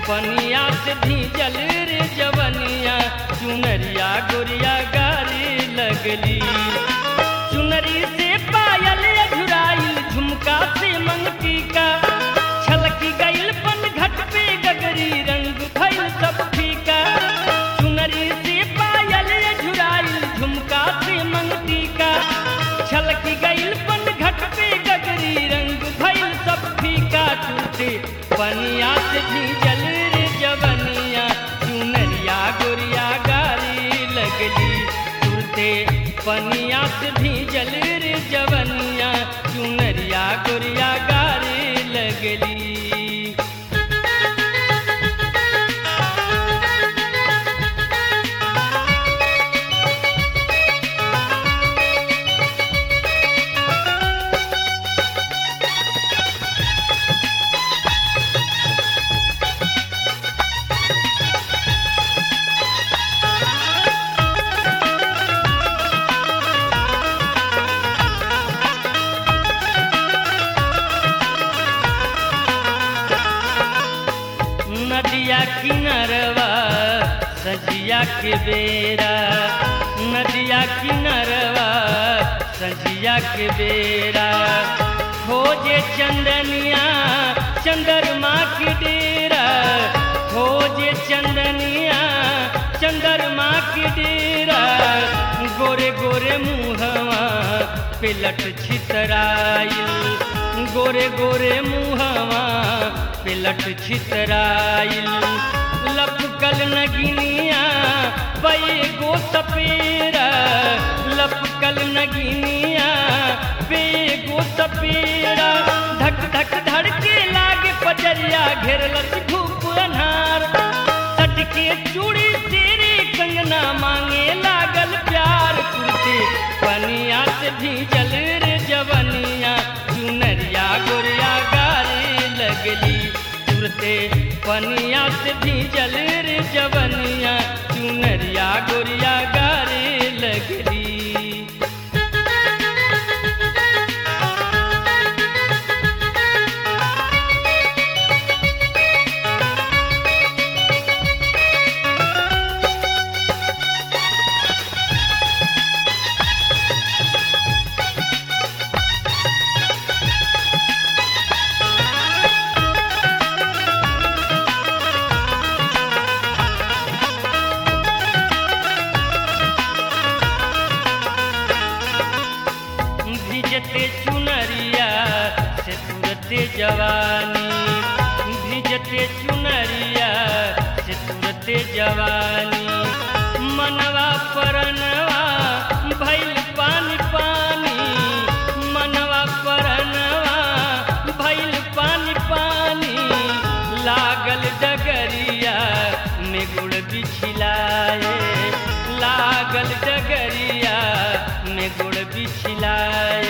पनिया से भीजल रे जवनिया चुनरिया गोरिया गारी लगली चुनरी से पायल अझुराइल झुमका से मंगती का छलकी गइल पन घट पे गगरी रंग भइल सब फीका चुनरी से पायल अझुराइल झुमका से मंगती का छलकी गइल पन घट पे गगरी रंग भइल सब फीका टूटे पनिया से भीजल रे जवनिया चुनरिया गोरिया गारी लगली टूटे पनिया से भीजल रे जवनिया चुनरिया गोरिया गारी लगली नदिया किनरवा सजिया के बेरा नदिया किनरवा सजिया के बेरा खोजे चंदनिया चंद्रमा के डेरा खोजे चंदनिया चंद्रमा के डेरा गोरे गोरे मुहवा पिलट छितराइल गोरे गोरे मुहवा पिलट छितराइल लपकल नगिनिया पै गो सपेरा लपकल नगिनिया पे गो सपेरा धक धक धड़के लागे पजरिया घेरलस धूप अन्हार सटके चूड़ी तेरे कंगना मांगे लागल प्यार कुर्ते पनिया से भीजल रे जवनिया चुनरिया गोरिया गारे लगली तुरते पनिया से भीजल रे जवनिया चुनरिया गोरिया गारे लगली भिजते चुनरिया से तुरते जवानी भिजते चुनरिया से तुरते जवानी मनवा परनवा भैल पानी पानी मनवा परनवा भैल पानी पानी लागल डगरिया में गुड़ बिछिलाए लागल डगरिया में गुड़ बिछिलाए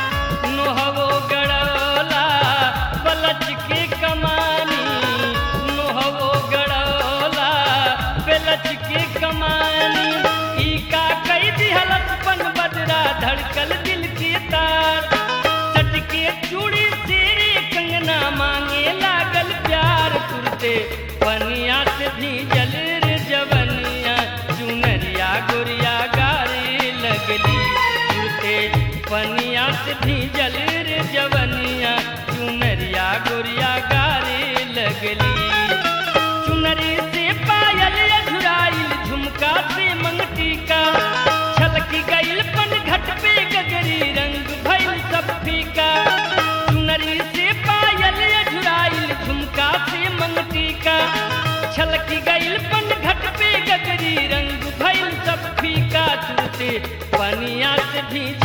नोहवो गड़ौला पलच के कमानी नोहवो गड़ौला पलच के कमानी ई का कई दिहलत पन बदरा धड़कल दिल के तार सटके चूड़ी तेरे कंगना मांगे लागल प्यार कुर्ते पनिया से भीजल रे जवनिया चुनरिया गोरिया गारे लगली कुर्ते पनिया से भीजल रे जवनिया चुनरिया गोरिया गारे लगली चुनरी से पायल अझुराइल झुमका से मंगटी का छलकी गइल पन घट पे गगरी रंग भइल सब फीका चुनरी से पायल अझुराइल झुमका से मंगटी का छलकी गइल पन घट पे गगरी रंग भइल सब फीका तुरते पनिया से भीज